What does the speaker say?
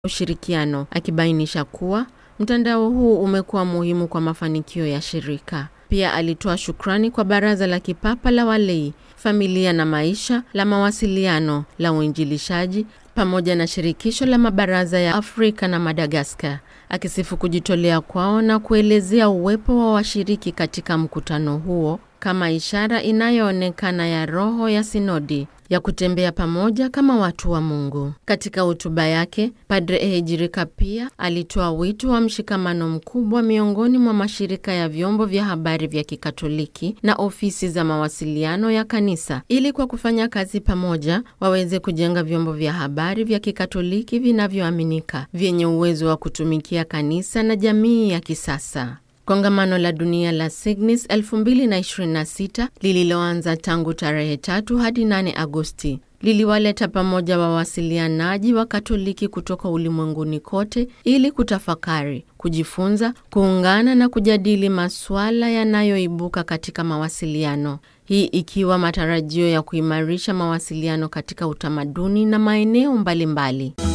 ushirikiano, akibainisha kuwa mtandao huu umekuwa muhimu kwa mafanikio ya shirika. Pia alitoa shukrani kwa Baraza la Kipapa la Walei, Familia na Maisha, la Mawasiliano, la Uinjilishaji pamoja na Shirikisho la Mabaraza ya Afrika na Madagaskar, akisifu kujitolea kwao na kuelezea uwepo wa washiriki katika mkutano huo kama ishara inayoonekana ya roho ya sinodi ya kutembea pamoja kama watu wa Mungu. Katika hotuba yake, Padre Ehejirika pia alitoa wito wa mshikamano mkubwa miongoni mwa mashirika ya vyombo vya habari vya Kikatoliki na ofisi za mawasiliano ya kanisa ili kwa kufanya kazi pamoja waweze kujenga vyombo vya habari vya Kikatoliki vinavyoaminika, vyenye uwezo wa kutumikia kanisa na jamii ya kisasa. Kongamano la dunia la Signis 2026 lililoanza tangu tarehe tatu hadi 8 Agosti liliwaleta pamoja wawasilianaji wa Katoliki kutoka ulimwenguni kote ili kutafakari, kujifunza, kuungana na kujadili masuala yanayoibuka katika mawasiliano. Hii ikiwa matarajio ya kuimarisha mawasiliano katika utamaduni na maeneo mbalimbali mbali.